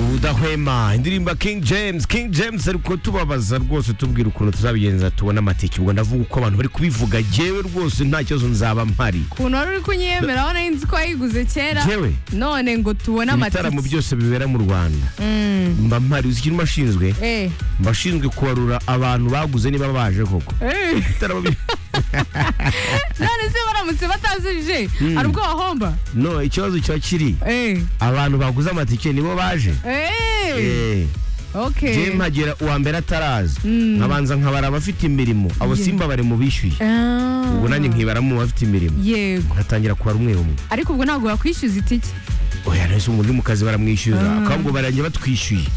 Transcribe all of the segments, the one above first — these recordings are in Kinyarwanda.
mudahwema indirimbo King James King James ari tubabaza rwose tubwira ukuntu tuzabigenza tubona amatike ubwo ndavuga uko abantu bari kubivuga jewe rwose nta kibazo nzaba mpari ukuntu wari uri kunyemera aho nari nzi ko wayiguze kera Jewe. none ngo tubone ibitaramo amatike byose bibera mu Rwanda mba mpari uzi ikintu mba nshinzwe Eh. mba nshinzwe kubarura abantu baguze niba baje koko Eh. Ibitaramo bi- none se baramutse batazije hari ubwo wahomba no ikibazo kiba kiri Eh. abantu baguze amatike nibo baje Eh. Eh. Okay. jewe mpagera uwa mbere ataraza nkabanza nkabara abafite imirimo abo simba bari mu bishyuye Ah. ubwo nanjye nkibara mu bafite imirimo yego nkatangira kubara umwe umwe ariko ubwo ntabwo wakwishyuza itike oya nahise umuntu uri mu kazi baramwishyuza akabwo barangiye batwishyuye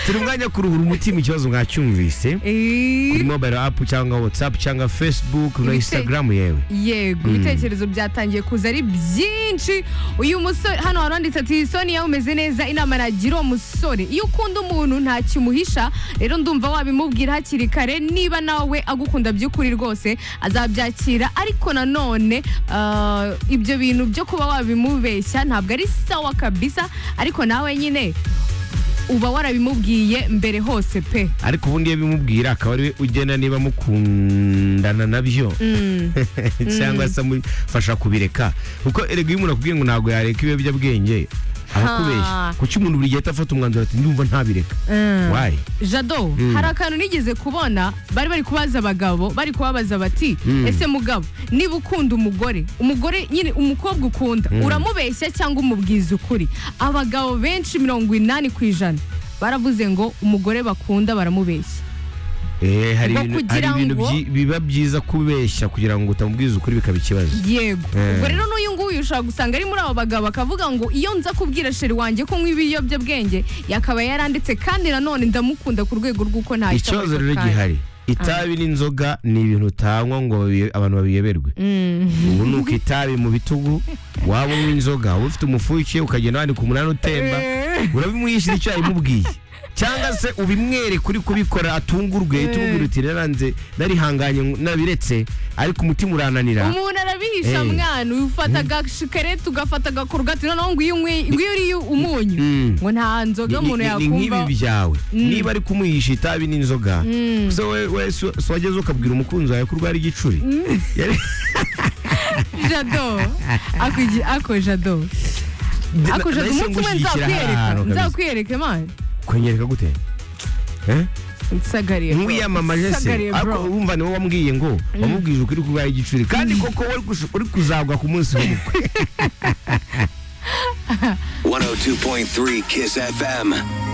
turi umwanya wo kuruhura umutima ikibazo mwacyumvise Eh. kuri mobile app cyangwa whatsapp cyangwa facebook na Ibite- instagram yewe yego ibitekerezo byatangiye kuza ari byinshi uyu musore hano haranditse ati sonia umeze neza inama nagira uwo musore iyo ukunda umuntu ntakimuhisha rero ndumva wabimubwira hakiri kare niba nawe agukunda by'ukuri rwose azabyakira ariko nanone ah, ibyo bintu byo kuba wabimubeshya ntabwo ari sawa kabisa ariko nawe nyine uba warabimubwiye mbere hose pe ariko ubundi iyo bimubwira akaba ariwe ugena niba mukundana nabyo cyangwa se amufasha kubireka kuko erega iyo umuntu akubwiye ngo ntabwo yareka ibiyobyabwenge arakubeshya Ha. kuki umuntu buri gihe atafata umwanzuro ati ndumva ntabireka wayi jado hari akantu nigeze kubona bari bari kubaza abagabo bari kubabaza bati ese mugabo niba ukunda umugore umugore nyine umukobwa ukunda uramubeshya cyangwa umubwiza ukuri abagabo benshi mirongo inani ku ijana baravuze ngo umugore bakunda baramubeshya Eh, hari Ngo ibintu, hari kugira ibintu ngo- byi- biba byiza kubeshya kugira ngo utamubwize ukuri bikaba ikibazo yego Eh. ubwo rero n'uyu nguyu ushobora gusanga ari muri abo bagabo akavuga ngo iyo nza kubwira sheri wanjye ko nywa ibiyobyabwenge yakaba yaranditse kandi nanone ndamukunda ku rwego rw'uko nta ikibazo rero gihari itabi n'inzoga ni ibintu utanywa ngo babi- abantu babiyoberwe ubu ni uko itabi mu bitugu waba unywa inzoga uba ufite umufuke ukagenda wandika umunani utemba urabimwishyura icyo yabimubwiye cyangwa se ubimwereka uri kubikora atungurwe uhite umubwira uti naranze narihanganye nabiretse ariko umutima urananira umuntu arabihisha Eh. mwana ufata agashikarete ugafata agakorogati noneho ngo iyo unyweye- ngo iyo uriye umunyu Mm. ngo nta nzoga Ni- umuntu ni- ni nk'ibi yakumva byawe niba ari kumuhisha itabi n'inzoga se we- we si- si wageze ukabwira umukunzi wawe ko urwara igicuri Yari- jado Akugi- ako jado na- ako jado nahise umunsi umwe ngushyigikira nzakwereka hano kabisa. nzakwereka mani kwenyereka gute Eh? nsagariye bro. ntiwiyamamaje se Nsagariye bro. ariko wumva niwe wambwiye ngo wamubwije ukuri kurwara igicuri kandi koko we uri kush- uri kuzagwa ku munsi w'ubukwe 102.3 Kiss FM.